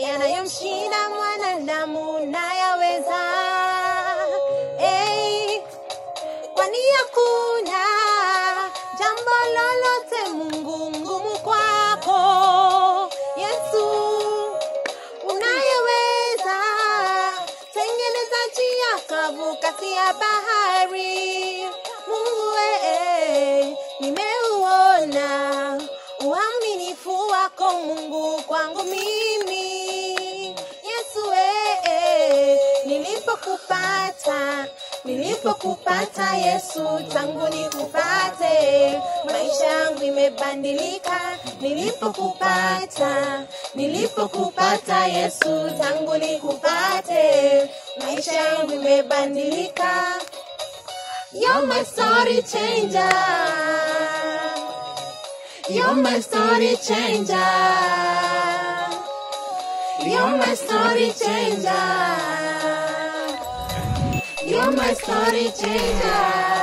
yanayomshinda mwanadamu nayaweza. Hey, kwani hakuna jambo lolote Mungu ngumu kwako Yesu, unayeweza tengeneza njia kavu kati ya bahari. Mungu ee, nimeuona uaminifu wako Mungu kwangu mimi. Yesu ee, nilipokupata nilipokupata Yesu, tangu nikupate maisha yangu imebadilika. Nilipokupata nilipokupata Yesu, tangu nikupate maisha yangu imebadilika. You're my story changer. You're my story changer. You're my story changer. You're my story changer.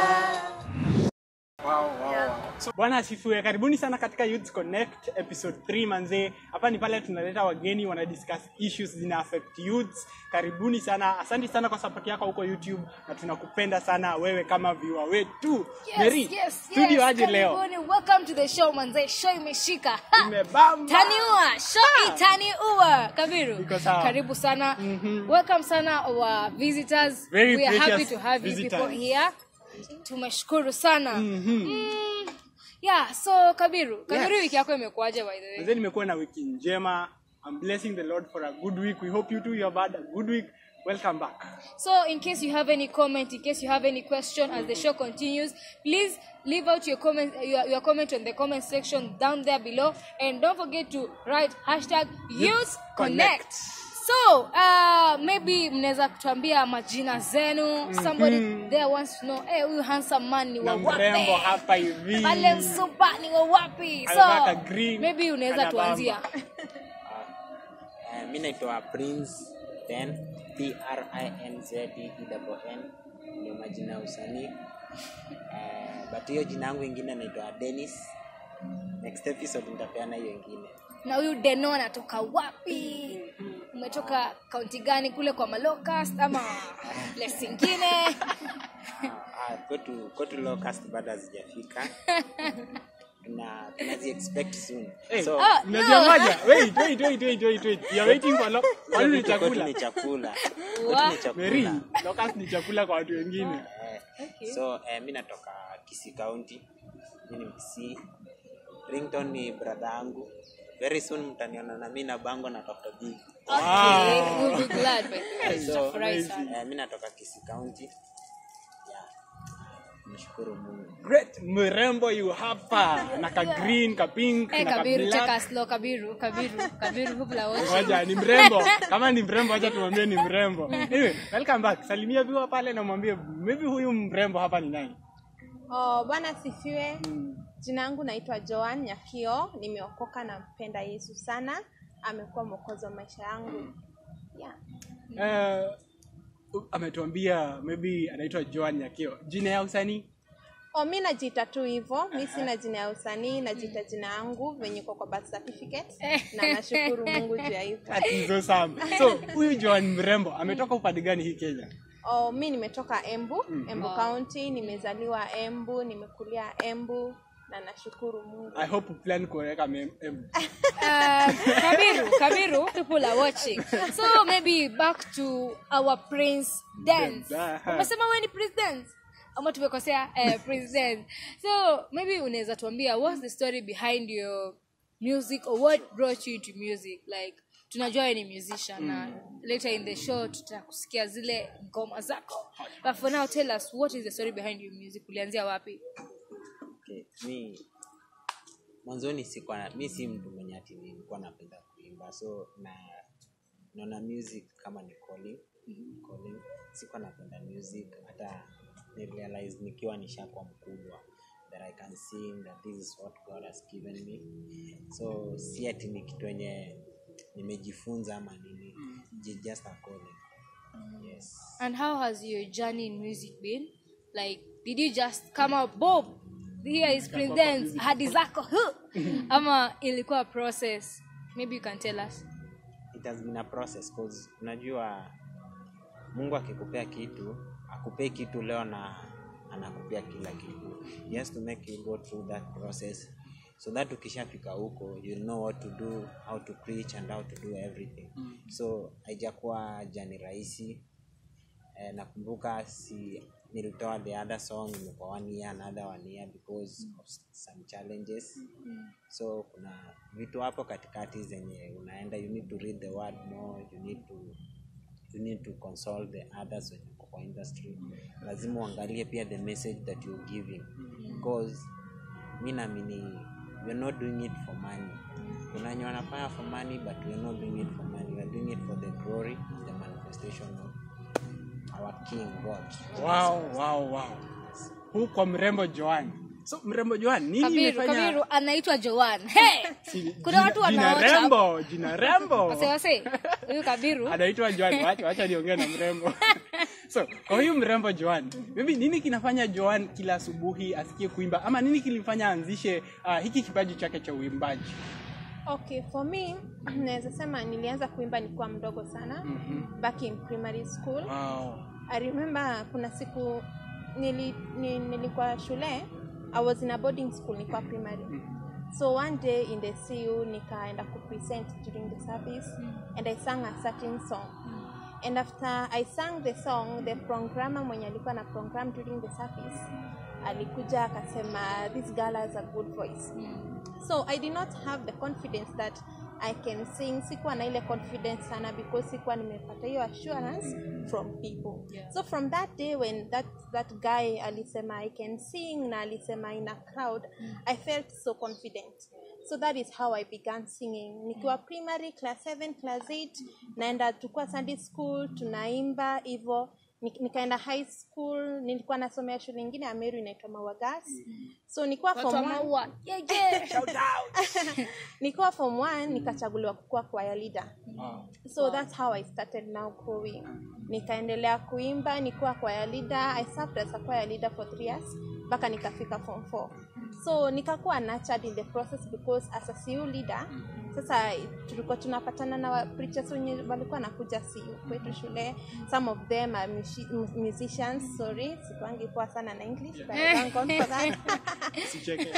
bwana asifiwe karibuni sana katika youth connect episode 3 manzee hapa ni pale tunaleta wageni wana discuss issues zina affect youths karibuni sana asante sana kwa support yako huko youtube na tunakupenda sana wewe kama viwa wetu Mary, Yes, yes, studio yes. aje leo Karibuni. Welcome to the show manze. Show imeshika. Ha! imebamba Taniua, show itaniua. Kabiru. Iko sawa. Karibu sana. Welcome sana our visitors. Very We are happy precious to have you visitors. people here. Tumeshukuru sana. Mm, yeah, so Kabiru, Kabiru Yes. wiki yako imekuaje by the way? Manzee nimekuwa na wiki njema I'm blessing the Lord for a good week. We hope you too you have had a good week. Welcome back. So, in case you have any comment, in case you have any question as the show continues, please leave out your comment, your, your comment on the comment section down there below, and don't forget to write hashtag Youth Connect. So, uh, maybe mnaweza kutuambia majina zenu. Somebody there wants to know, hey, huyu handsome man ni wa Na mrembo wapi? hapa hivi. Pale msupa ni wa wapi? Amevaa ka So, green, maybe unaweza anabamba. tuanzia. Uh, mi naitwa prince then p r i n z e n ndio majina ya usanii uh, but hiyo jina yangu ingine naitwa denis next episode nitapeana hiyo ingine na huyu deno anatoka wapi umetoka kaunti gani kule kwa malocust ama place ingine Ah, ah, kwetu kwetu locust bado hazijafika na tunazi expect soon Hey, so Ah, Unajua no. moja? Wait, wait, wait, wait, wait, wait. You're waiting for lo- kwa nini kwetu chakula? ni chakula Wa- kwetu ni Mary, chakula locust ni chakula kwa watu wengine. Eh, so eh, mi natoka Kisii County, mi ni Mkisii. Rington ni brother yangu. Very soon mtaniona na mi na bango natafuta big. okay we'll be glad by the way So, tutafurahi sana eh, mi natoka Kisii County. Yeah. Nashukuru Mungu. Great, mrembo yu hapa na ka green, ka pink, Eh, na ka kabiru black. cheka slow kabiru kabiru kabiru hubla wote Ngoja, ni mrembo. Kama ni mrembo acha tumwambie ni mrembo. Anyway, welcome back. Salimia viwa pale na mwambie maybe huyu mrembo hapa ni nani? Oh, Bwana sifiwe. Jina yangu naitwa Joan Nyakio, nimeokoka na mpenda Yesu sana, amekuwa mwokozi wa maisha yangu. Yeah. Eh, ametuambia maybe anaitwa Joan Nyakio. Jina ya usanii? Oh, mi najiita tu hivyo, mi sina jina ya usanii, najiita jina yangu venye iko kwa birth certificate na nashukuru Mungu juu ya hivyo. Atizo sana. So, huyu Joan mrembo ametoka upande gani hii Kenya? Oh, mi nimetoka Embu, Embu County, nimezaliwa Embu, nimekulia Embu na nashukuru Mungu. I hope plan kuweka mem- em- Uh, kabiru kabiru people are watching so maybe back to our prince dance Aha. umesema wewe ni prince dance ama tumekosea eh, prince dance so maybe unaweza tuambia what's the story behind your music or what brought you into music like tunajua wewe ni musician na later in the show tutakusikia zile ngoma zako but for now tell us what is the story behind your music ulianzia wapi Okay. Mi mwanzoni sikuwa na, mi si mtu mwenye ati nilikuwa napenda kuimba so na naona music kama ni calling, calling. Sikuwa napenda music hata nirealize nikiwa nishakuwa mkubwa that I can sing that this is what God has given me so si ati ni kitu yenye nimejifunza ama nini J- just a calling yes And how has your journey in music been? Like, did you just come out, Bob? Here is Prince Dance, hadi zako, huh? ama ilikuwa process? Maybe you can tell us. it has been a process cause unajua mungu akikupea kitu akupei kitu leo na anakupea kila kitu he has to make you go through that process so that ukishafika huko you know what to do how to preach and how to do everything so haijakuwa jani rahisi eh, nakumbuka si nilitoa the other song imekuwa one year another one year because of some challenges so kuna vitu hapo katikati zenye unaenda you need to read the word more you need to you need to consult the others wenye wako kwa industry lazima uangalie pia the message that you're giving because mi naamini we're not doing it for money kuna wenye wanafanya for money but we're not doing it for money we're doing it for the glory and the manifestation of our king god wow, wow, wow. huu kwa mrembo joan so mrembo joan nini kabiru imefanya kabiru anaitwa joan hey! Si- kuna jina- watu jina wanaocha rembo jina rembo wase wase huyu kabiru anaitwa joan wacha, wacha niongee na mrembo so kwa huyu mrembo joan maybe nini kinafanya joan kila asubuhi asikie kuimba ama nini kilimfanya aanzishe uh, hiki kipaji chake cha uimbaji okay for me naweza sema nilianza kuimba nikiwa mdogo sana Mhm. back in primary school wow. i remember kuna siku nili, ni, nilikuwa shule i was in a boarding school nilikuwa primary so one day in the cu nikaenda kupresent during the service and i sang a certain song and after i sang the song the programmer mwenye alikuwa na program during the service alikuja akasema this girl has a good voice so i did not have the confidence that i can sing sikuwa na ile confidence sana because sikuwa nimepata hiyo assurance from people Yeah. so from that day when that, that guy alisema i can sing na alisema in a crowd i felt so confident so that is how i began singing nikiwa primary class 7 class 8 naenda tukua sunday school tunaimba hivo Nik- nikaenda high school nilikuwa nasomea shule ingine ya meru inaitwa mawagas so nikuwa watu wa form one- maua yeah, yeah. nikiwa form one nikachaguliwa kukuwa choir leader Wow. so that's how i started now growing nikaendelea kuimba nikuwa choir leader i served as a choir leader for three years mpaka nikafika form four so nikakuwa nurtured in the process because as a cu leader sasa tulikuwa tunapatana na wa- preachers wenye walikuwa nakuja cu kwetu shule some of them are mushi- mu- musicians sorry sikuangi poa sana na english but I thank God for that Usicheke.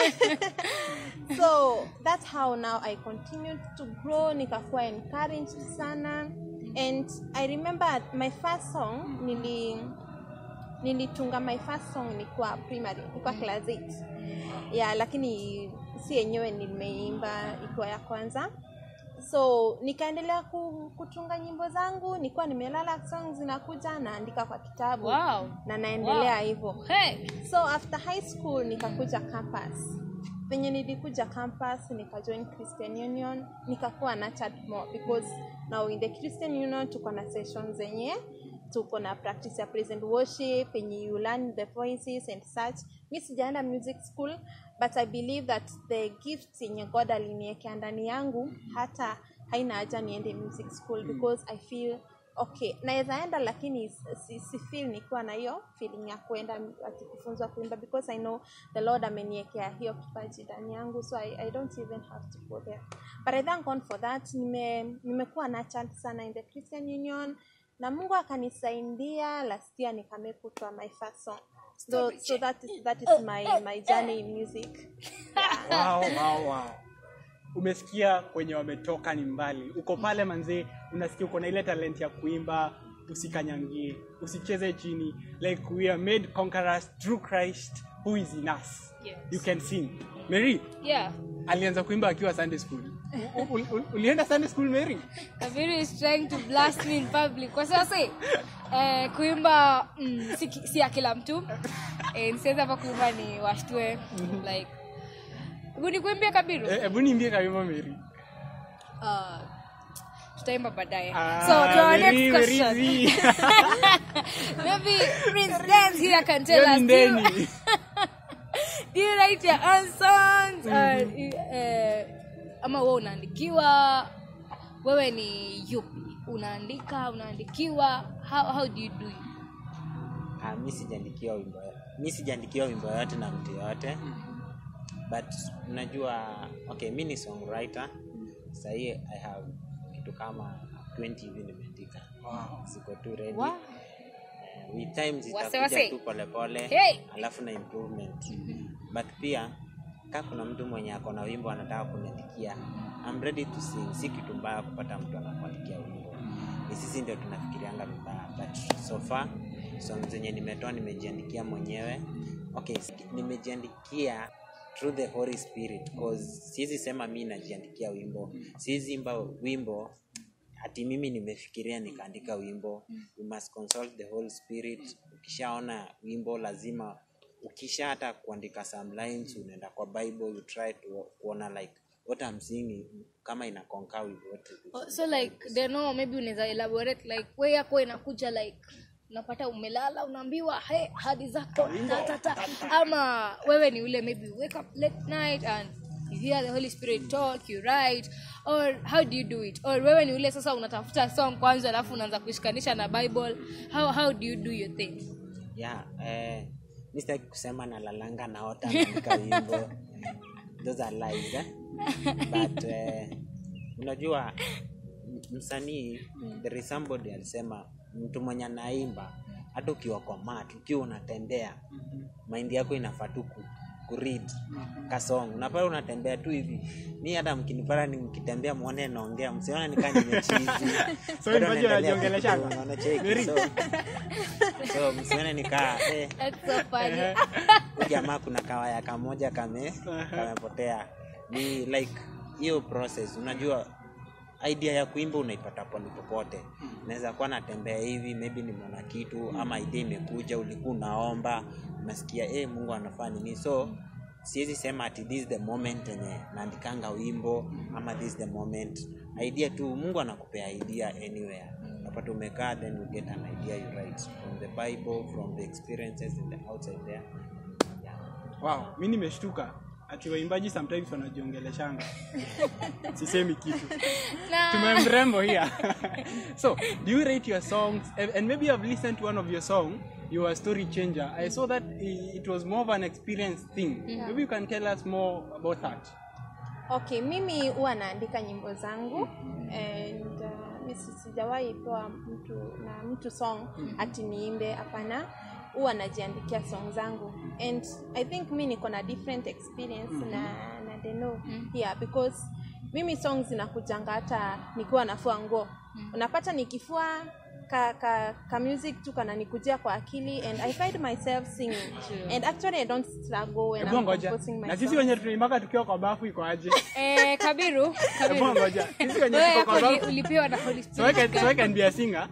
so that's how now i continued to grow nikakuwa encouraged sana and i remember my first song nili nilitunga my first song nikuwa primary nikuwa class 8 yeah lakini si yenyewe nimeimba ikiwa ya kwanza so nikaendelea ku, kutunga nyimbo zangu nikuwa nimelala song zinakuja naandika kwa kitabu Wow. na naendelea Wow. hivyo Hey. so after high school nikakuja campus venye nilikuja campus nikajoin christian union nikakuwa nurtured more because now in the christian union tuko na sessions zenye tuko na practice ya praise and worship yenye you learn the voices and such mi sijaenda music school but i believe that the gifts yenye god aliniekea ndani yangu hata haina haja niende music school because i feel okay naweza enda lakini si, si feel nikiwa na hiyo feeling ya kuenda ati kufunzwa kuimba because i know the lord ameniekea hiyo kipaji ndani yangu so I, i don't even have to go there but i thank god for that nime nimekuwa nurtured sana in the christian union na mungu akanisaidia last year nikamekutwa my first song so, so that is, that is my, my journey in music wow, wow, wow. umesikia kwenye wametoka ni mbali uko pale manzee unasikia uko na ile talent ya kuimba usikanyangie usicheze chini like we are made conquerors through christ who is in us Yes. you can sing mary Yeah. alianza kuimba akiwa sunday school U- u- u- ulienda sunday school mary Kabiru is trying to blast me in public. Kwa sasa eh, kuimba mm, si, ki- si ya kila mtu. Eh, nisiweza hapa kuimba ni washtue like Hebu nikuimbie Kabiru? Eh, hebu niimbie kawimbo mary Uh, tutaimba baadaye. Ah, so to our Mary, next Mary question. Z. Maybe Prince Dance here can tell Hiyo us. ni Do you, ndeni. do you write your own songs? Or, eh, ama wewe unaandikiwa? Wewe ni yupi? Unaandika, unaandikiwa? How, how do you do it? Ah, mi sijaandikiwa wimbo mi sijaandikiwa wimbo yoyote na mtu yoyote but unajua okay mi ni songwriter sahii i have kitu kama 20 hivi nimeandika Wow. ziko tu ready Wow. Eh, with time Wase, zitakuja wase. tu polepole Hey. alafu na improvement but pia kaa kuna mtu mwenye ako na wimbo anataka kuniandikia I'm ready to sing si kitu mbaya kupata mtu anakuandikia wimbo ni sisi ndio tunafikirianga vibaya but so far song zenye nimetoa nimejiandikia mwenyewe okay s- nimejiandikia through the holy spirit cause siwezi sema mi najiandikia wimbo siwezi imba wimbo ati mimi nimefikiria nikaandika wimbo you must consult the whole spirit ukishaona wimbo lazima ukisha hata kuandika some lines unaenda kwa bible you try to kuona like what I'm singing kama ina concur with what Oh, so like they know maybe unaweza elaborate like we yako inakuja like unapata umelala unaambiwa hey, hadi zako ta, ta, ta. ama wewe ni ule maybe you wake up late night and you hear the holy spirit talk you write or how do you do it or wewe ni ule sasa unatafuta song kwanza alafu unaanza kushikanisha na bible how, how do you do your thing yeah eh, mi sitaki kusema nalalanga naota naandika wimbo those are lies eh? but eh, unajua m- msanii there is somebody alisema mtu mwenye anaimba hata ukiwa kwa mat ukiwa unatembea maindi yako inafaa tu ku, kuread kasong unapata unatembea tu hivi mi hata mkinipata nikitembea mwone naongea msiona nikaa nimechizi So Bado imagine naendelea unajiongeleshanga? kukunywa, unacheki. Very. so, so msione nikaa eh, That's so funny. huyu jamaa kuna kawaya kamoja kame kamepotea ni like hiyo process unajua idea ya kuimba unaipata pale popote naweza kuwa natembea hivi maybe nimeona kitu ama idea imekuja ulikuwa unaomba unasikia eh mungu anafaa nini so siwezi sema ati this is the moment enye naandikanga wimbo ama this is the moment idea tu mungu anakupea idea anywhere napata umekaa then you get an idea you write from the bible from the experiences in the outside there yeah. wow mi nimeshtuka ati waimbaji sometimes wanajiongeleshanga sisemi kitu Na- tumemrembo here so do you rate your songs and and maybe i've listened to one of your song you are a story changer i saw that i- it was more of an experience thing maybe you can tell us more about that okay mimi huwa naandika nyimbo zangu and uh, mi si- sijawahi pewa mtu na mtu song ati niimbe hapana huwa najiandikia song zangu and i think mi niko na different experience na na deno yeah because mimi songs zinakujanga hata nikiwa nafua nguo unapata nikifua ka, ka, ka music tu kananikujia kwa akili and i find myself singing and actually i don't struggle when hebu I'm ngoja composing my na sisi songs. wenye tunaimbaka tukiwa kwa bafu iko aje eh, kabiru hebu kabiru ngoja sisi wenye wewe tuko yako kwa uli- bafu ulipewa na holy so I spirit can, so I can be a singer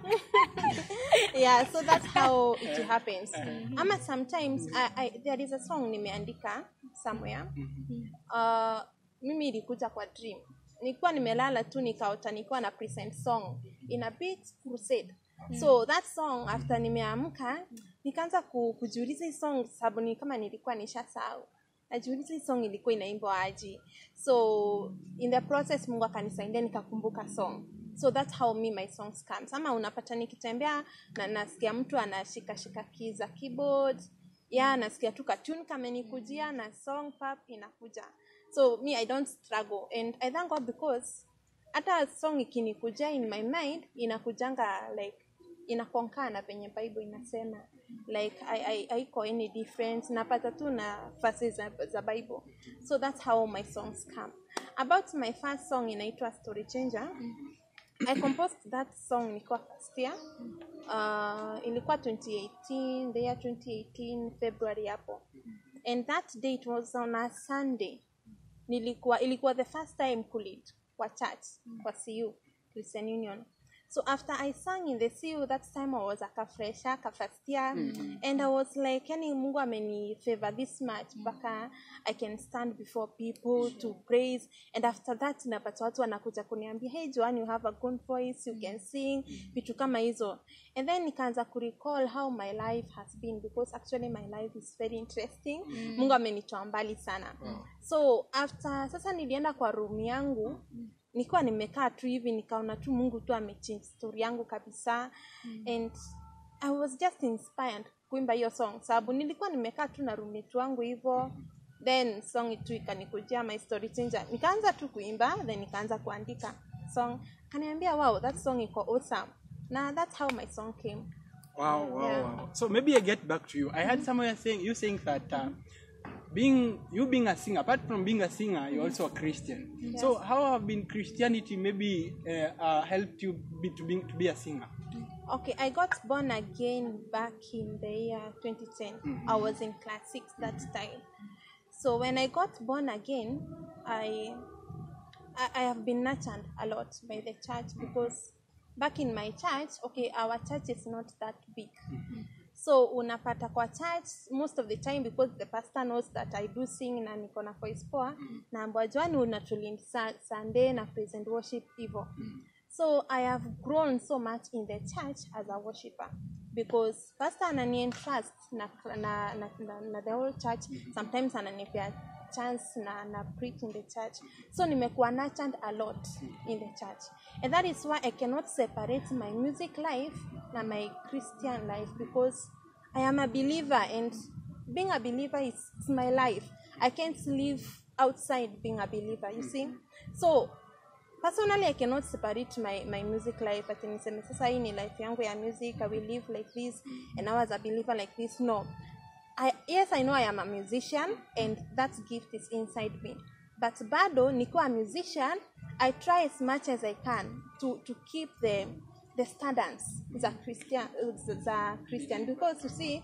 yeah so that's how it happens ama sometimes I, I, there is a song nimeandika somewhere uh, mimi ilikuja kwa dream nilikuwa nimelala tu nikaota nilikuwa na present song in a big crusade so that song after nimeamka nikaanza ku, kujiuliza hii song sababu ni kama nilikuwa nishasahau najiuliza hii song ilikuwa inaimbwa aji so in the process mungu akanisaidia nikakumbuka song so that's how me my songs comes ama unapata nikitembea na nasikia mtu anashikashika key za keyboard ya nasikia tu katun kamenikujia na song pap inakuja so me i don't struggle and i thank god because hata song ikinikuja in my mind inakujanga like inakonkaa na penye bible inasema like I, I, haiko any different napata tu na fasi za, za bible so that's how my songs come about my first song inaitwa story changer I composed that song nikiwa first year. Uh, ilikuwa 2018, the year 2018 February hapo. And that day it was on a Sunday. Nilikuwa ilikuwa the first time kulead kwa church kwa CU Christian Union. So after I sang in the CU that time I was aka fresher ka first year and I was like yani Mungu ameni favor this much mpaka I can stand before people to praise and after that napata watu wanakuja kuniambia hey Joan you have a good voice you can sing vitu kama hizo and then nikaanza kurecall how my life has been because actually my life is very interesting Mungu amenitoa mbali sana so after sasa nilienda kwa room yangu nilikuwa nimekaa tu hivi nikaona tu mungu tu amechange story yangu kabisa and i was just inspired kuimba hiyo song sababu nilikuwa nimekaa tu na roommate wangu hivyo then song tu ikanikujia my story changer nikaanza tu kuimba then nikaanza kuandika song kaniambia wow that song iko awesome na that's how my song came Wow, wow, Yeah. wow. So maybe I get back to you. I heard somewhere saying you saying that uh, being you being a singer, apart from being a singer, you're also a Christian. So how have been Christianity maybe uh, uh, helped you be to be to be a singer? Okay, I got born again back in the year 2010. I was in class six that time. So when I got born again, I, I I have been nurtured a lot by the church because back in my church, okay, our church is not that big. So unapata kwa church most of the time because the pastor knows that I do sing na niko na voice poa naambwa Joan unatulindi sa, Sunday na praise and worship hivyo. So I have grown so much in the church as a worshipper because pastor anani entrust na, na, na, na, na the whole church sometimes ananipea chance na, na preach in the church so nimekuwa nurtured a lot in the church and that is why I cannot separate my music life na my Christian life because I am a believer and being a believer is, is my life I can't live outside being a believer you see so personally i cannot separate my, my music life ati niseme sasa hii ni life yangu ya music i will live like this and now as a believer like this no I, yes i know i am a musician and that gift is inside me but bado nikiwa a musician i try as much as i can to, to keep the the standards za christian za christian because you see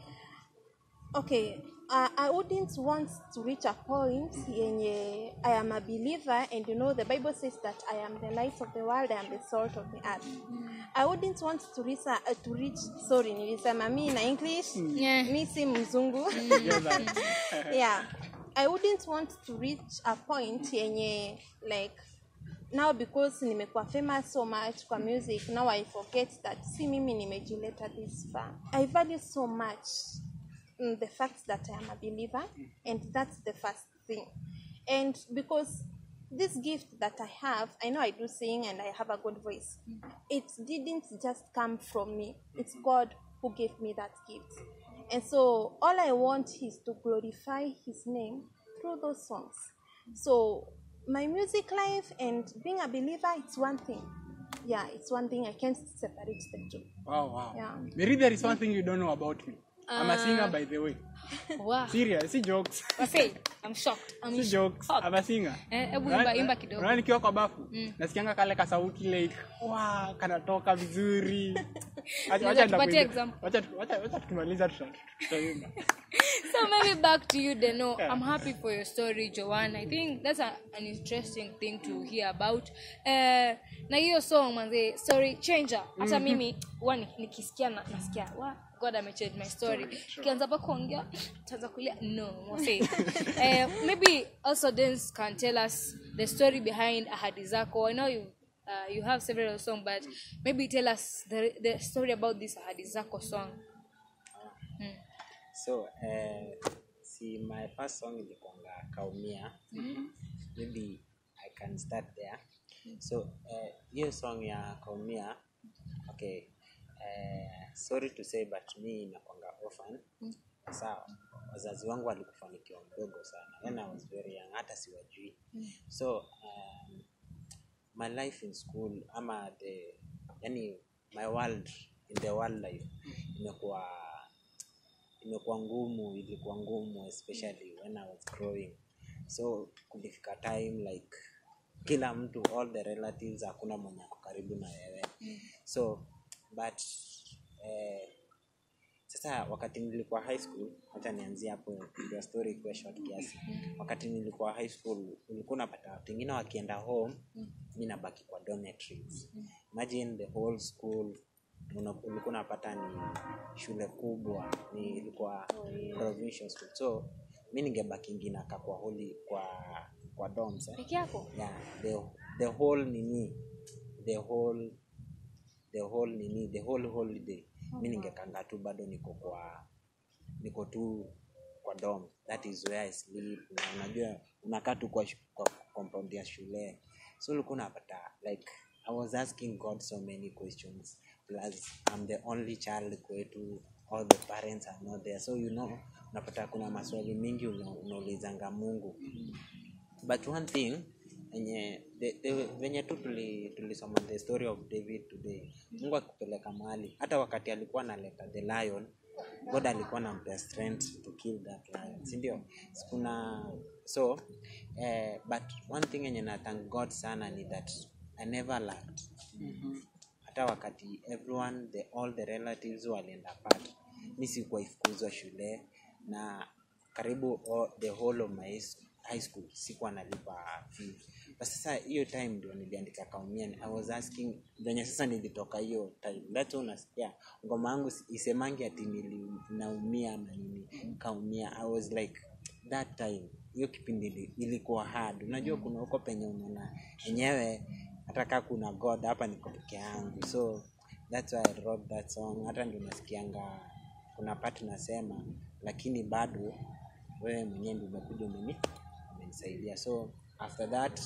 okay uh, i wouldn't want to reach a point yenye i am a believer and you know the bible says that i am the light of the world i am the salt of the earth i wouldn't want to reach, uh, to reach sorry nilisema mi na english Yeah. mi si mzungu Yeah, that. yeah i wouldn't want to reach a point yenye like now because nimekuwa famous so much kwa music now i forget that si mimi nimejileta this far i value so much mm, the fact that i am a believer and that's the first thing and because this gift that i have i know i do sing and i have a good voice it didn't just come from me it's god who gave me that gift and so all i want is to glorify his name through those songs so my music life and being a believer it's one thing yeah it's one thing i can't separate the two Wow, wow. Yeah. Maybe there is one thing you don't know about me. I'm a singer, by the way. Wow. Serious, si jokes. Wase, I'm shocked. I'm si jokes. shocked. I'm a singer. Eh, hebu Unaona- imba- imba kidogo. unaona nikiwa kwa bafu nasikianga kale kasauti like wa kanatoka vizuri Acha- Unaweza wacha tupatie nitakuimbia. example? Wacha tu- wacha- wacha tukimaliza tuta- tutaimba so maybe back to you Deno. Yeah. I'm happy for your story, Joanne. I think that's a, an interesting thing to hear about. Uh, na hiyo song manze, story changer. Hata mimi huwa ni- nikisikia na, nasikia wa God amechange my story. Kianza pa kuongea taanza kulia no, wase. uh, maybe also Dance can tell us the story behind Ahadi Zako. I know you uh, you have several songs, but maybe tell us the the story about this Ahadi Zako song. so eh, si my first song ilikuanga kaumia maybe i can start there so eh, hiyo song ya kaumia okay eh, sorry to say but mi nakwanga orphan sawa wazazi wangu walikufa nikiwa mdogo sana when i was very young hata siwajui so um, my life in school ama the yani my world in the world life imekuwa imekuwa ngumu ilikuwa ngumu especially when i was growing so kulifika time like kila mtu all the relatives hakuna mwenye ako karibu na wewe so but eh, sasa wakati nilikuwa high school hata nianzie hapo ndio story ikuwe short kiasi wakati nilikuwa high school ulikuwa unapata watu wengine wakienda home mi nabaki kwa dormitories imagine the whole school una- ulikuwa unapata ni shule kubwa ni ilikuwa provincial school so mi ningebaki nginaka kwa holi kwa kwa dorms eh? Peke yako? yeah, the, the whole nini the whole the whole nini the whole holiday mi ningekanga tu bado niko kwa niko tu kwa dom that is where I sleep na unajua unakaa tu kwa, shu- kwa compound ya shule so ulikuwa unapata like i was asking god so many questions plus i'm the only child kwetu all the parents are not there so you know unapata kuna maswali mingi una- unaulizanga mungu but one thing enye the, the, venye tu tuli- tulisoma the story of david today mungu akipeleka mahali hata wakati alikuwa analeta the lion god alikuwa nampea strength to kill that lion sindio kuna so eh, but one thing enye na thank god sana ni that i never lacked hata wakati everyone the, all the relatives walienda part mi sikuwa ifukuzwa shule na karibu all, the whole of my his- high school sikuwa nalipa fee but sasa hiyo time ndio niliandika kaumia i was asking venye sasa nilitoka hiyo time that's why unasikia ngoma yangu si- isemangi ati nili- naumia ama nini kaumia i was like that time hiyo kipindi ili- ilikuwa hard unajua kuna huko penye unaona enyewe hata kaa kuna god hapa niko peke yangu so that's why I wrote that song hata ndio nasikianga kuna part nasema lakini bado wewe mwenyewe ndio umekuja umeni umenisaidia so after that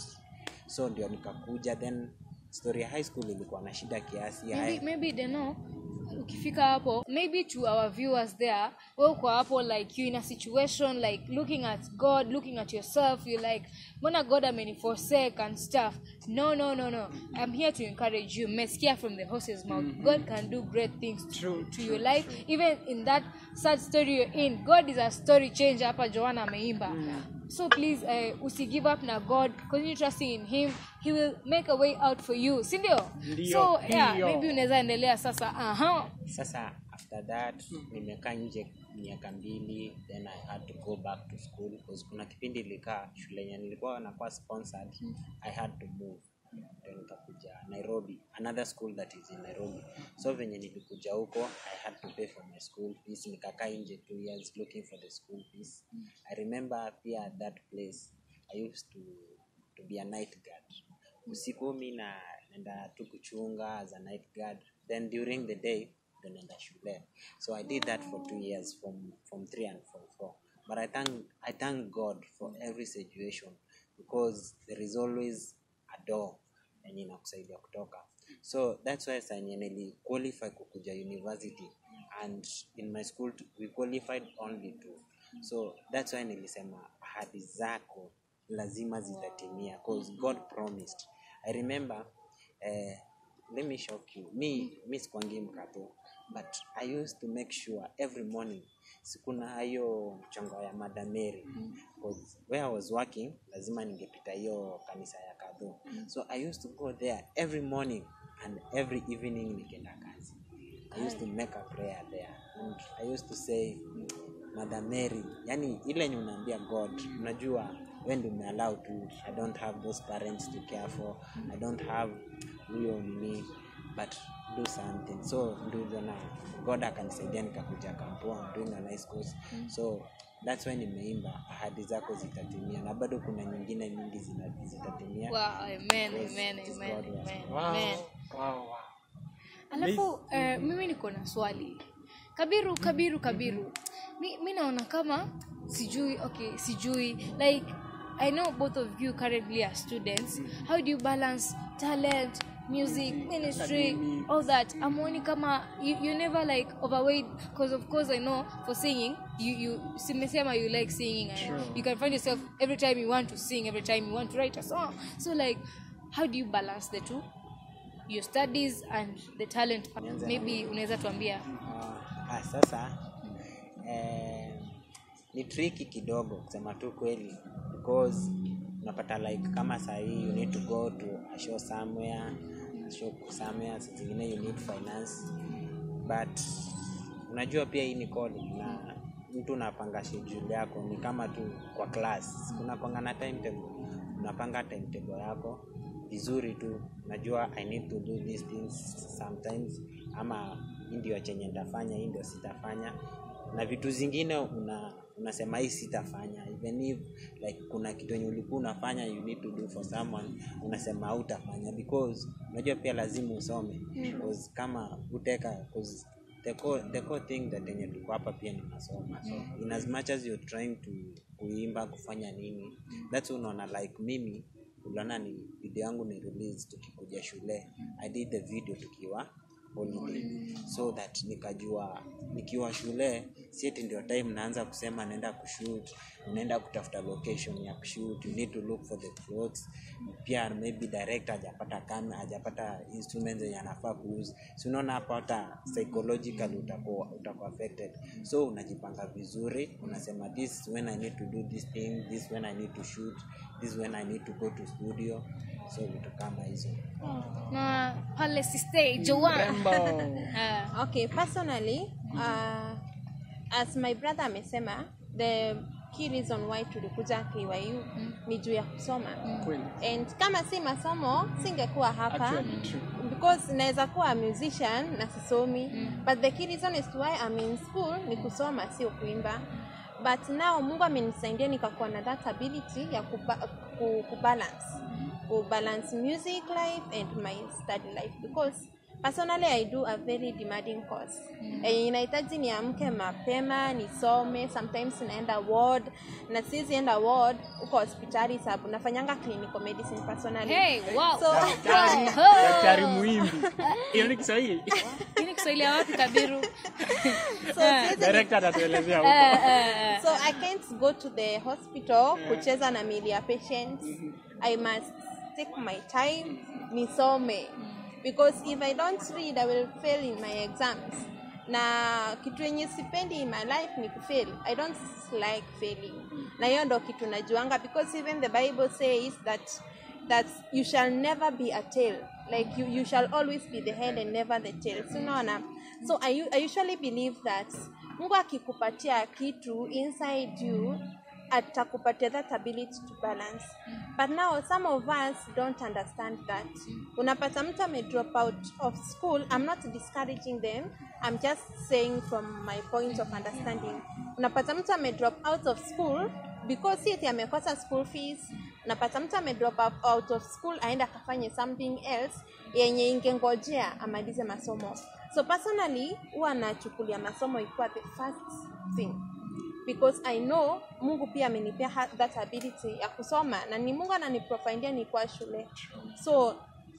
so ndio nikakuja then story ya high school ilikuwa na shida kiasi maybe, ya maybe they know ukifika hapo maybe to our viewers there we uko hapo like you in a situation like looking at god looking at yourself you like mbona god ameniforsake and stuff no no no no i'm here to encourage you mmesikia from the horse's mouth god can do great things to, True, to your life even in that sad story you're in god is a story changer hapa joana ameimba so please uh, usi give up na god continue trusting in him he will make a way out for you sindio Ndio, so yeah ndio. maybe unaweza endelea sasa aha sasa after that nimekaa nje miaka mbili then i had to go back to school because kuna kipindi ilikaa shule yenye nilikuwa nakuwa sponsored i had to move ndio nikakuja nairobi another school that is in nairobi so venye nilikuja huko i had to pay for my school fees nikakaa nje two years looking for the school fees i remember pia at that place i used to, to be a night guard usiku mi na naenda tu kuchunga as a night guard then during the day ndo naenda shule so i did that for two years from, from three and from four but I thank, i thank god for every situation because there is always a door yenye inakusaidia kutoka so that's why senye nili qualify kukuja university and in my school t- we qualified only two so that's why nilisema ahadi zako lazima zitatimia cause god promised i remember eh, let me shock you mi mi sikwangi mkato but i used to make sure every morning sikuna hiyo mchongo ya madameri cause where i was working lazima ningepita hiyo kanisa ya kadho so i used to go there every morning and every evening nikienda kazi i used to make a prayer there and i used to say mother mary yani ile yenye unaambia god unajua we ndi umeallow tu i don't have those parents to care for i don't have huyo nini but do something so ndivyo god akanisaidia nikakuja kampua doing a nice course so that's why nimeimba ahadi zako zitatimia na bado kuna nyingine nyingi zina- zitatimia wow amen Yes, amen it is amen God working. amen Wow, amen wow, wow. alafu eh, mimi niko na swali kabiru kabiru kabiru mi, mi naona kama sijui okay sijui like i know both of you currently are students how do you balance talent music ministry all that amoni kama you, you never like overweight because of course i know for singing you you simesema you like singing and you can find yourself every time you want to sing every time you want to write a song so like how do you balance the two your studies and the talent part. Nianze na maybe unaweza tuambia Ah, ah, sasa eh, ni triki kidogo kusema tu kweli because unapata like kama sahii you need to go to a show somewhere a show somewhere saa zingine you need finance but unajua pia hii ni calling na mtu unapanga schedule yako ni kama tu kwa class unakwanga na timetable unapanga timetable yako vizuri tu najua i need to do these things sometimes ama hii ndio chenye nitafanya hii ndio sitafanya na vitu zingine una unasema hii sitafanya even if like kuna kitu yenye ulikuwa unafanya you need to do for someone unasema hautafanya because unajua pia lazima usome because kama uteka cause the core, the core thing that yenye tuko hapa pia ni masomo so in as much as you're trying to kuimba kufanya nini that's why unaona like mimi uliona ni video yangu ni release tukikuja shule i did the video tukiwa holiday so that nikajua nikiwa shule sieti ndio time naanza kusema naenda kushoot unaenda kutafuta location ya kushoot you need to look for the clothes pia maybe director hajapata kama hajapata instruments zenye anafaa kuuza si unaona hapa hata psychologically utakuwa utakuwa affected so unajipanga vizuri unasema this is when i need to do this thing this when i need to shoot this when i need to go to studio so vitu kama hizo na pale siste joan Ah, okay personally uh, as my brother amesema the key reason why tulikuja KYU ni juu ya kusoma Kweli. and kama si masomo singekuwa hapa Actually, true. because naweza kuwa a musician na sisomi but the key reason is why I'm in school ni kusoma sio kuimba but now mungu amenisaidia nikakuwa na that ability ya kuba, ku, kubalance kubalance music life and my study life because personally i do a very demanding course mm. e, inahitaji niamke mapema nisome sometimes naenda ward na sizi enda ward huko hospitali sababu nafanyanga clinical medicine personally hey, wow. so Daktari, Oh. daktari muimbi hiyo ni kiswahili Hii ni kiswahili ya wapi kabiru so siwezi director atatuelezea huko so i can't go to the hospital kucheza na mili ya patients i must take my time nisome because if i don't read i will fail in my exams na kitu yenye sipendi in my life ni kufail i don't like failing na hiyo ndo kitu najuanga because even the bible says that that you shall never be a tail like you, you shall always be the head and never the tail so unaona so I, u- I usually believe that mungu akikupatia kitu inside you atakupatia that ability to balance but now some of us don't understand that unapata mtu ame drop out of school i'm not discouraging them i'm just saying from my point of understanding unapata mtu ame drop out of school because si eti amekosa school fees unapata mtu ame drop up- out of school aenda akafanye something else yenye ingengojea amalize masomo so personally huwa nachukulia masomo ikiwa the first thing because i know mungu pia amenipea ha- that ability ya kusoma na ni mungu ananiprofindia nikuwa shule so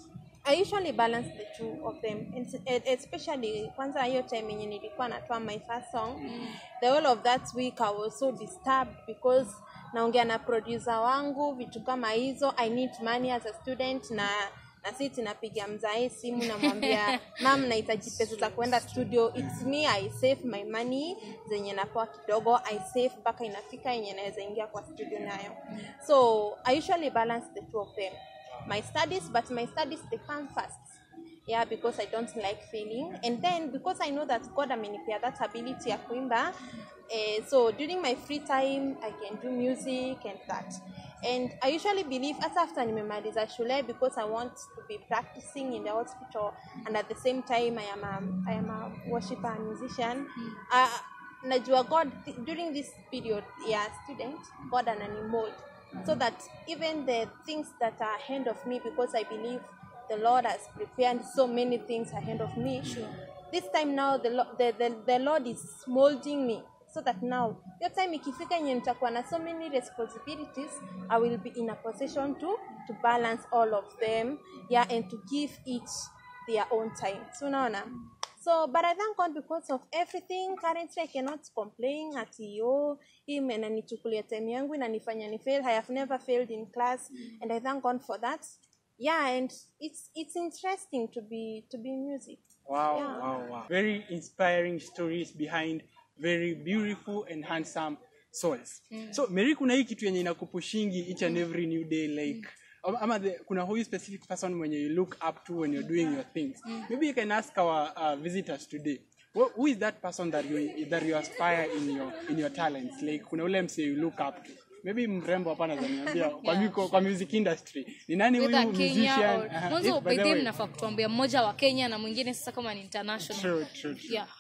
i usually balance the two of them And s- e- especially kwanza hiyo time yenye nilikuwa natoa my first song the whole of that week i was so disturbed because naongea na producer wangu vitu kama hizo i need money as a student na na si tunapiga mzae simu namwambia mam nahitaji pesa za kuenda studio its me i save my money zenye napewa kidogo i save mpaka inafika yenye naweza ingia kwa studio nayo so i usually balance the two of them my studies but my studies they come first yeah because i don't like failing and then because i know that god amenipea that ability ya kuimba eh, so during my free time i can do music and that and i usually believe hata after nimemaliza shule because i want to be practicing in the hospital and at the same time i am a, I am a worshiper and musician uh, najua god during this period ya student god ananimold so that even the things that are ahead of me because i believe the lord has prepared so many things ahead of me this time now the, Lo- the, the, the lord is molding me so that now hiyo time ikifika yenye nitakuwa na so many responsibilities i will be in a position to to balance all of them yeah and to give each their own time so unaona so but i thank god because of everything currently i cannot complain ati oh hii inanichukulia time yangu inanifanya ni fail i have never failed in class and i thank god for that yeah and it's it's interesting to be to be in music Wow, Yeah. wow, wow. Very inspiring stories behind very beautiful and handsome souls. So Mary kuna hii kitu yenye inakupushingi each and every new day like um, ama the, kuna huyu specific person mwenye you look up to when you're doing your things. Maybe you can ask our uh, visitors today. Who, who is that person that you that you aspire in your in your talents? Like kuna ule mse you look up to. Maybe mrembo hapa anaweza niambia kwa miko, kwa music industry. Ni nani huyu Whether Kenya musician? or- Aha. mwanzo If- by by the the way way- mnafaa kutuambia mmoja wa kenya na mwingine sasa kama ni international True, true, true. yeah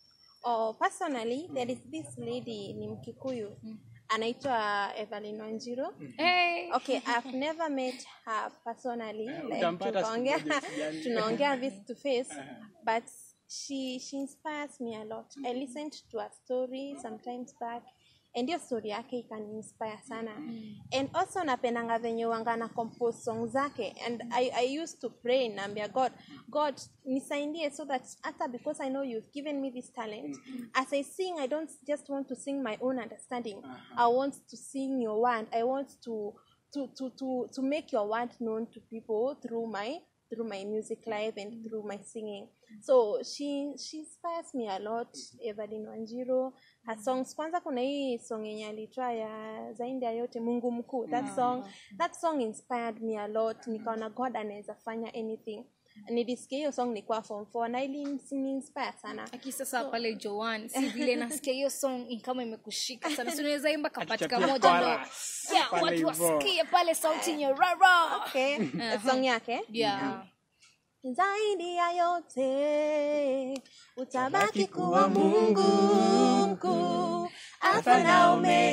oh personally there is this lady ni mkikuyu anaitwa evelyn wanjiro hey. okay i've never met her personally like utampata siku tukaongea moja usijali. tunaongea face to face but she she inspires me a lot i listened to her story sometimes back and hiyo story yake ikaniinspire sana and also napendanga venye wanga na compose song zake and I, I used to pray naambia god god nisaidie so that hata because i know you've given me this talent as i sing i don't just want to sing my own understanding i want to sing your word i want to to, to, to, to make your word known to people through my through my music life and through my singing so she she inspires me a lot evelyn wanjiro her songs kwanza kuna hii song yenye alitoa ya zaidi ya yote mungu mkuu that song that song inspired me a lot nikaona god anaweza fanya anything nilisikia hiyo song nikuwa form 4 na iliniinspire sana aki sasa pale joan si vile nasikia hiyo song ni kama imekushika sana si unaweza imba kapatika Atuchapie moja ndo chorus yeah, pale watu hivyo. wasikie pale sauti nyororo okay song yake yeah. zaidi ya yote utabaki kuwa mungu mkuu alfa na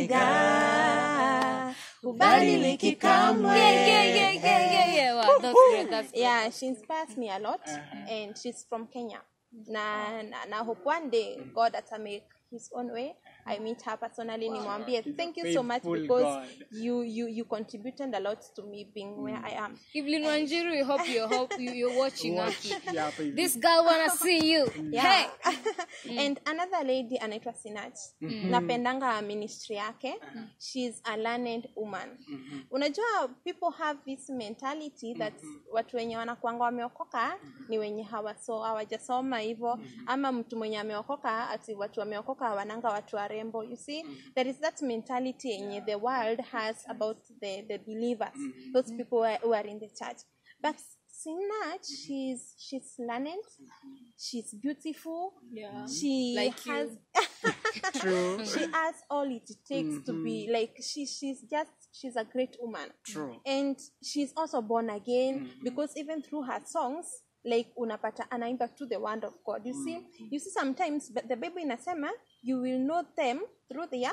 omega hubadiliki kamwe Yeah, yeah, yeah, yeah, yeah, yeah. Wow, that's great, that's great. yeah she inspires me a lot and she's from kenya na, na, na hope one day god ata make his own way i meet her personally nimwambie thank you so much faithful because God. you, you you contributed a lot to me being where i am Evelyn Wanjiru, we hope you hope you, you're watching Watch Aki. ya hapa hivi. This girl wanna see you. yeah. and another lady anaitwa sinach napendanga ministry yake she's a learned woman unajua people have this mentality that watu wenye wanakuanga wameokoka ni wenye hawaso hawajasoma hivyo ama mtu mwenye ameokoka ati watu wameokoka hawananga watu warembo you see there is that mentality yenye the world has about the, the believers those people who are, who are in the church but Sinach, she's she's learned, she's beautiful. Yeah. She Like you. has True. she has all it takes to be like she she's just she's a great woman. True. And she's also born again because even through her songs like unapata anaimba to the word of God. You see, you see sometimes but the Bible inasema you will know them through their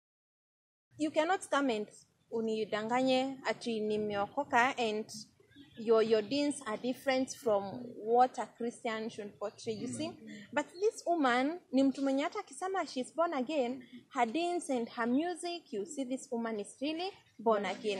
you cannot come and unidanganye ati nimeokoka and your your deeds are different from what a christian should portray you see but this woman ni mtu mwenye hata akisema she's born again her deeds and her music you see this woman is really born again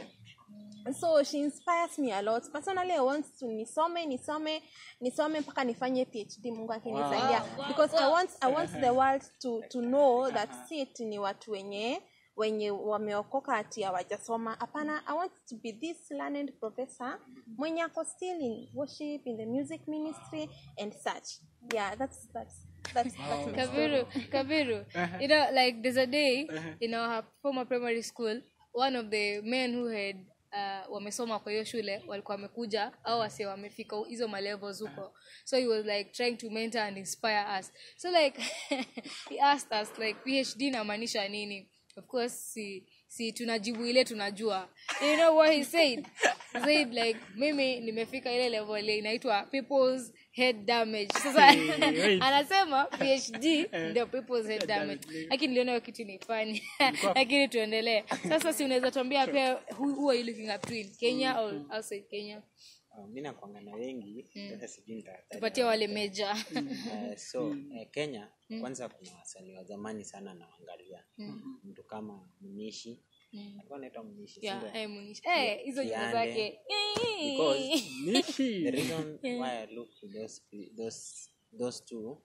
so she inspires me a lot personally i want to nisome nisome nisome mpaka nifanye phd mungu akinisaidia because i want i want the world to to know that si eti ni watu wenye wenye wameokoka ati hawajasoma hapana i want to be this learned professor mwenye ako still in worship in the music ministry and such yeah that's that's that's, that's my story. Kabiru, Kabiru, you know, like there's a day in our former primary school, one of the men who had uh, wamesoma kwa hiyo shule walikuwa wamekuja au wase wamefika hizo malevels huko so he was like trying to mentor and inspire us so like he asked us like phd inamaanisha nini of course si, si tunajibu ile tunajua you know what he said he said like mimi nimefika ile level ile inaitwa people's head damage sasa wait. anasema phd ndio people's head damage lakini niliona hiyo kitu ni funny lakini tuendelee sasa si unaweza tuambia pia who, who are you looking up to in kenya or outside kenya Uh, mi nakwanga na wengi sasa sijui nitataja tupatie wale meja Eh, so eh, kenya kwanza kuna wasanii wa zamani sana nawangalia mtu kama mnishi alikuwa anaitwa mnishi si Yeah, ndio? eh, Munishi. Eh, hizo nyimbo Kiande. zake Because the Nishi. reason why I look to those those those two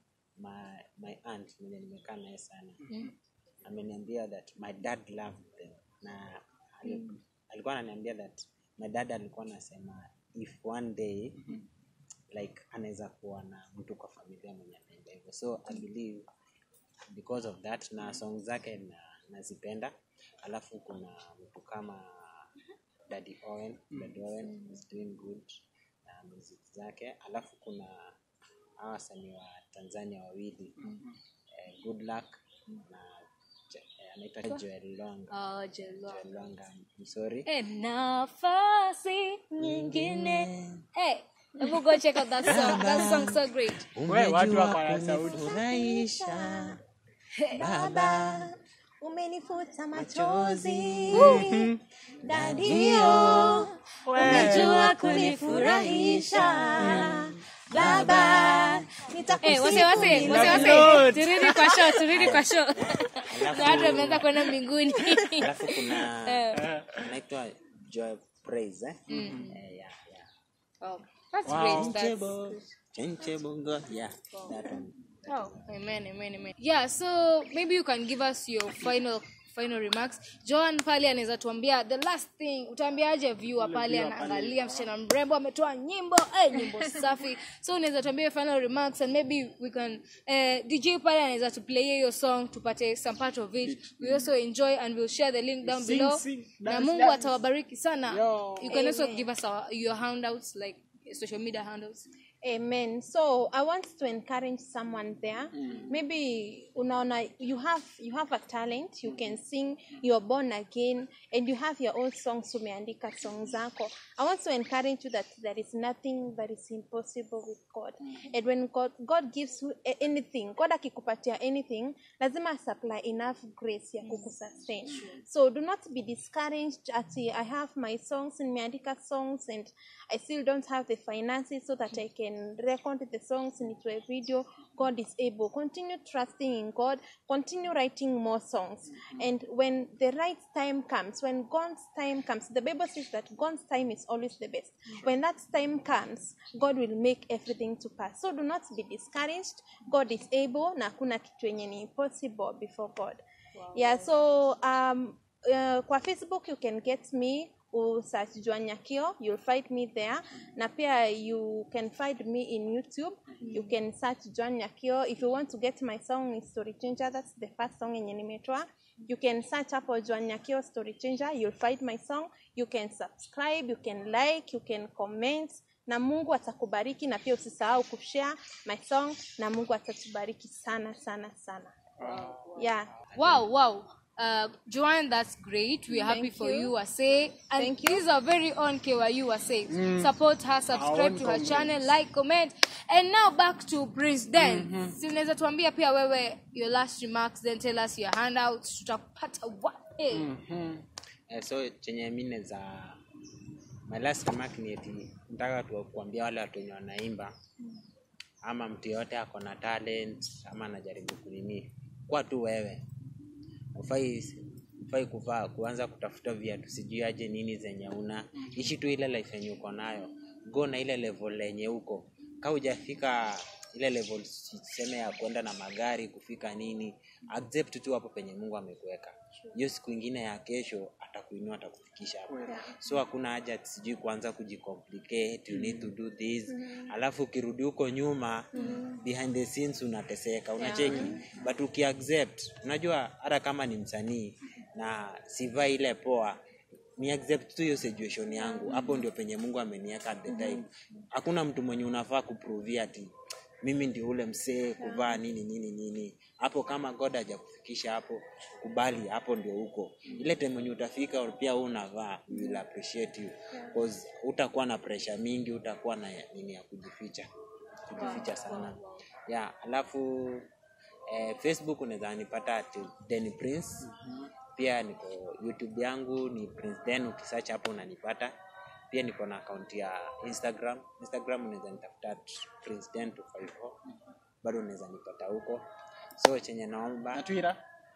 my my aunt mwenye nimekaa naye sana ameniambia that my dad loved them na ali- alikuwa ananiambia that my dad alikuwa anasema if one day like anaweza kuwa na mtu kwa familia mwenye anaenda hivyo so i believe because of that na song zake na nazipenda alafu kuna mtu kama Daddy Owen Daddy Owen is doing good na music zake alafu kuna hawa wasanii wa Tanzania wawili eh, good luck na Je- eh, anaitwa Joel Longa Oh, Jello. Joel Longa I'm sorry Eh, nafasi nyingine Eh, hebu go check out that song that song so great We, watu wako na sauti. kunifurahisha baba umenifuta machozi dadio umejua kunifurahisha baba nitakusifu Eh, wase wase milele. wase wase Lord. turudi kwa show turudi kwa show Alafu- na watu wameanza kwenda mbinguni alafu kuna Eh, anaitwa joy praise eh? Eh, yeah, yeah. oh, that's Wow. great that's Changeable, changeable God, yeah, that one. Oh, amen, amen, amen. Yeah, so maybe you can give us your final final remarks. Joan pale anaweza tuambia the last thing, utaambiaje viewer pale anaangalia msichana mrembo ametoa nyimbo, eh, nyimbo safi. So unaweza tuambia your final remarks and maybe we can eh, DJ pale anaweza tu play your song tupate some part of it. We also enjoy and we'll share the link down Sing, below. sing, Na dance, Mungu dance. atawabariki sana. Yo. You can also give us our, your handouts like social media handles. Amen. So I want to encourage someone there. Maybe unaona you have you have a talent, you can sing, you're born again, and you have your own songs umeandika songs zako. I want to encourage you that there is nothing that is impossible with God. And when God God gives you a- anything, God akikupatia anything, lazima supply enough grace ya kukusustain. So do not be discouraged at I have my songs nimeandika songs and I still don't have the finances so that I can record the songs into a video. God is able. Continue trusting in God. Continue writing more songs. And when the right time comes, when God's time comes, the Bible says that God's time is always the best. When that time comes, God will make everything to pass. So do not be discouraged. God is able na hakuna kitu yenye ni impossible before God. Yeah, so um, uh, kwa Facebook you can get me usearch Joan Nyakio, you'll find me there. Na pia you can find me in YouTube. You can search Joan Nyakio. If you want to get my song is Story Changer, that's the first song yenye nimetoa. You can search hapo Joan Nyakio Story Changer, you'll find my song. You can subscribe, you can like, you can comment na Mungu atakubariki na pia usisahau kushare my song na Mungu atatubariki sana sana sana. Yeah. Wow, wow. Uh, Joanne, that's great. We're happy Thank for you. you, Ase. And Thank this is our very own KYU Ase. Support her, subscribe own to her comments. channel, like, comment. And now back to Prince Den. Si unaweza tuambia pia wewe your last remarks, then tell us your handouts. Tutapata wapi? Eh, so chenye mi neza my last remark ni eti nataka tu kuambia wale watu wenye wanaimba ama mtu yoyote ako na talent ama anajaribu kunini kuwa tu wewe ufai ufai kuvaa kuanza kutafuta viatu sijui aje nini zenye una ishi tu ile life yenye uko nayo go na ile level yenye uko ka hujafika ile level siseme ya kwenda na magari kufika nini accept tu hapo penye mungu amekuweka hiyo siku ingine ya kesho atakuinua atakufikisha hapo so hakuna haja ati sijui kuanza kujicomplicate you need to do this alafu ukirudi huko nyuma behind the scenes unateseka unacheki but ukiaccept unajua hata kama ni msanii na sivaa ile poa ni accept tu hiyo situation yangu hapo ndio penye mungu ameniweka at the time hakuna mtu mwenye unafaa kuprovia ati mimi ndio ule msee kuvaa nini nini nini hapo kama god hajakufikisha hapo kubali hapo ndio huko ile time yenye utafika pia wewe unavaa we will appreciate you cause utakuwa na pressure mingi utakuwa na nini ya kujificha kujificha sana yeah alafu eh, facebook unaweza nipata at Den prince pia niko youtube yangu ni prince den ukisearch hapo unanipata pia niko na akaunti ya instagram instagram unaweza nitafuta at prince den 254 bado unaweza nipata huko so chenye naomba na Twitter.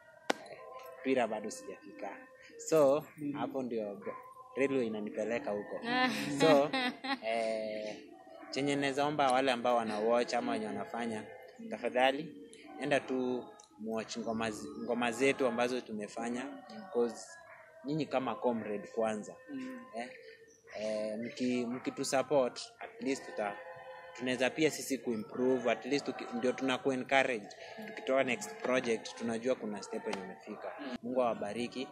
Twitter bado sijafika so hapo ndio railway inanipeleka huko so eh, chenye naweza omba wale ambao wana watch ama wenye wanafanya tafadhali enda tu muwatch ngoma, zi- ngoma zetu ambazo tumefanya cause nyinyi kama comrade kwanza eh, eh, mki, mkitusupport at least tuta tunaweza pia sisi kuimprove at least tuki, ndio tuna encourage tukitoa next project tunajua kuna step yenye imefika mungu awabariki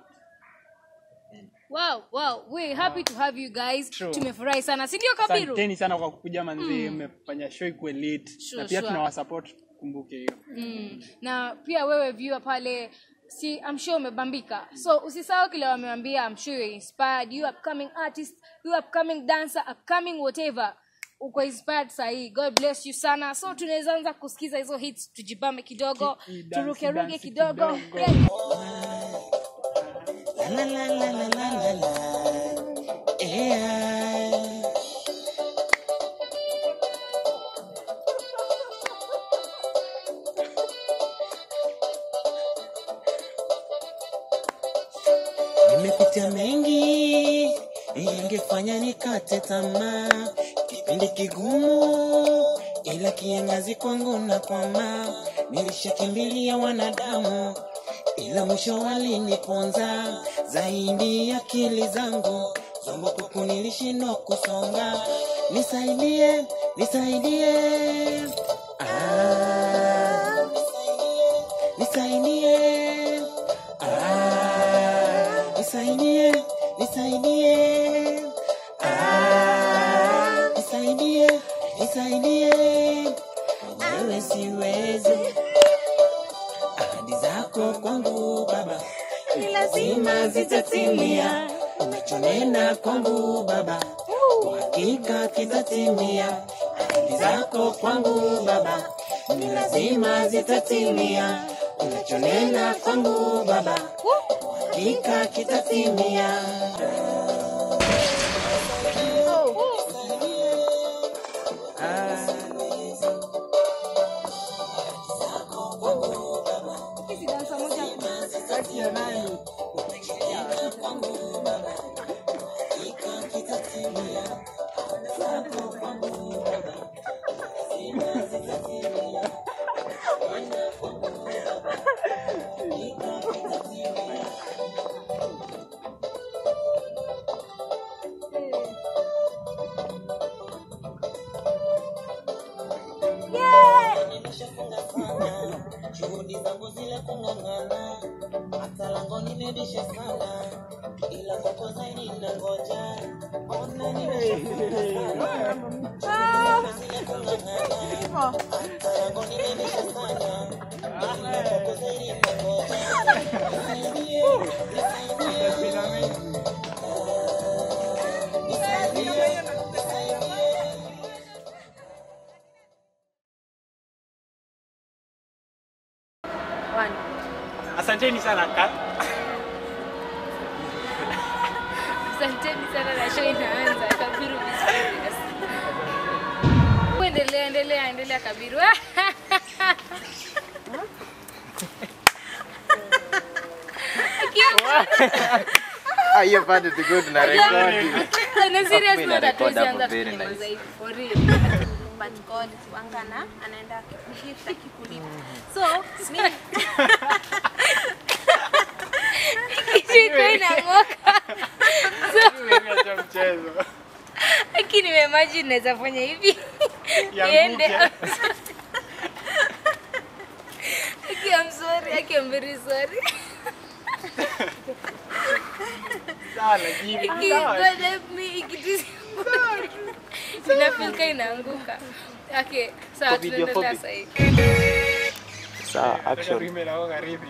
Wow, wow. We're happy to have you guys. True. Tumefurahi sana. Si ndio Kabiru? asanteni sana kwa kukuja manzi mmefanya show ikuwe lit Sure, na pia sure. tunawasupport kumbuke hiyo mm. na pia wewe viewer pale si I'm sure umebambika so usisahau kile wamewambia I'm sure you're inspired you upcoming artist you upcoming dancer upcoming whatever uko inspired sahii god bless you sana so tunaweza anza kusikiza hizo hits tujibame kidogo Ki- dance, turukeruke dance kidogo kidogo. Yeah. La la la la la la la. Yeah. nimepitia mengi ingefanya nikate tamaa kipindi kigumu ila kiangazi kwangu na kwama nilishakimbilia wanadamu ila mwisho waliniponza zaidi ya akili zangu zombo kuku nilishindwa kusonga nisaidie nisaidie ah, nisaidie ah, nisaidie nisaidie ah, nisaidie nisaidie wewe siwezi ahadi zako kwangu baba lazima zitatimia unachonena kwangu baba kwa hakika kitatimia ahadi zako kwangu baba ni lazima zitatimia unachonena kwangu baba kwa hakika kitatimia juhudi zangu zile kung'ang'ana hata lango nimebisha sana ila kwako zaidi nangoja ona nimeshafunga sana zile kung'ang'ana hata lango nimebisha sana ila kwako zaidi nangoja nisaidie nisaidie nisaidie nisaidie asanteni sana ka asanteni sana na show inaanza kabiru be serious. endelea endelea endelea kabiru hiyo pande tuko tuna rekodi On a serious Hapo note, inarecord hatuwezi hapo anza very kunyamaza nice. hivi, for real. but God wangana anaenda akikugift akikulipa so mi Kicheko inang'oka. Nimeacha mchezo Lakini nimeimagine naweza fanya hivi Ianguke. iende Aki, I'm sorry, Aki, I'm very sorry. sawa lakini Aki, sawa. God help me, ikiti- Inafika inaanguka. Okay, sawa Video tunaendelea phobic. sasa. sawa Nataka action tuimbe na wewe karibu.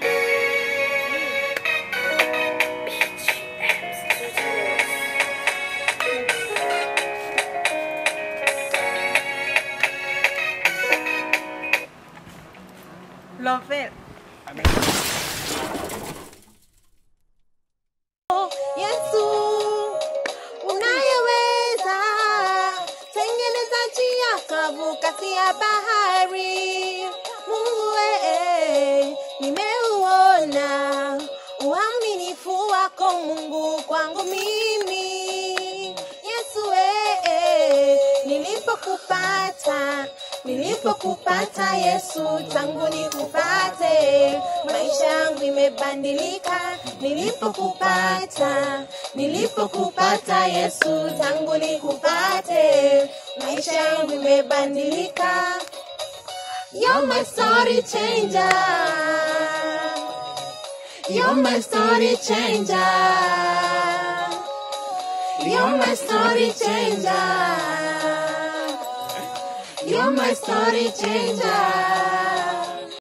Lovell. Amen. Yesu unayeweza tengeneza njia kavu kati ya bahari. Mungu ee, nimeuona uaminifu wako Mungu kwangu mimi. Yesu ee, nilipokupata nilipokupata Yesu tangu nikupate maisha yangu imebadilika nilipokupata nilipokupata Yesu tangu nikupate maisha yangu imebadilika You're my story changer You're my story changer You're my story changer You're my story changer.